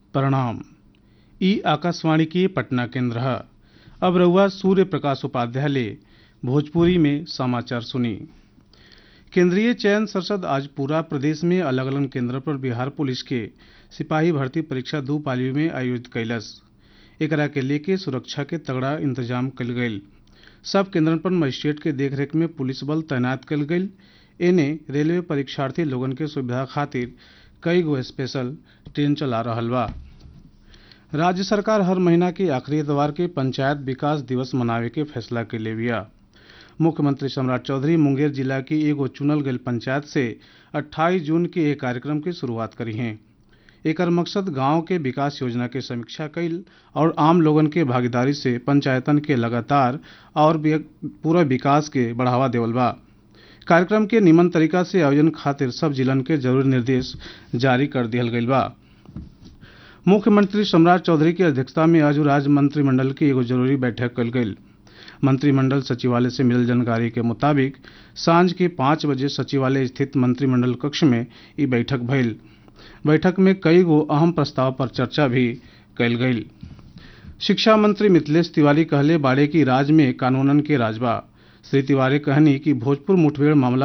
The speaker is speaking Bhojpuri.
प्रणाम ई आकाशवाणी के पटना केंद्र है अब रहुआ सूर्य प्रकाश उपाध्याय ले भोजपुरी में समाचार सुनी केंद्रीय चयन संसद आज पूरा प्रदेश में अलग अलग केंद्र पर बिहार पुलिस के सिपाही भर्ती परीक्षा दू पालियों में आयोजित कैलस एकरा के लेके सुरक्षा के तगड़ा इंतजाम कल गईल सब केंद्रन पर मजिस्ट्रेट के देखरेख में पुलिस बल तैनात कल गईल एने रेलवे परीक्षार्थी लोगन के सुविधा खातिर कई गो स्पेशल ट्रेन चला रहल बा राज्य सरकार हर महीना के आखिरी इतवार के पंचायत विकास दिवस मनावे के फैसला के ले बिया मुख्यमंत्री सम्राट चौधरी मुंगेर जिला की एगो चुनल गई पंचायत से 28 जून के एक कार्यक्रम की शुरुआत करी हैं एकर मकसद गांव के विकास योजना के समीक्षा कईल और आम लोगन के भागीदारी से पंचायतन के लगातार और भी पूरा विकास के बढ़ावा देवल बा कार्यक्रम के निमन तरीका से आयोजन खातिर सब जिलन के जरूरी निर्देश जारी कर दिहल गईल बा मुख्यमंत्री सम्राट चौधरी की अध्यक्षता में आज राज्य मंत्रिमंडल की एगो जरूरी बैठक कल गई मंत्रिमंडल सचिवालय से मिलल जानकारी के मुताबिक सांझ के पाँच बजे सचिवालय स्थित मंत्रिमंडल कक्ष में ई बैठक भइल बैठक में कई गो अहम प्रस्ताव पर चर्चा भी कल गई शिक्षा मंत्री मिथिलेश तिवारी कहले बाड़े की राज्य में कानूनन के राजबा श्री तिवारी कहनी कि भोजपुर मुठभेड़ मामला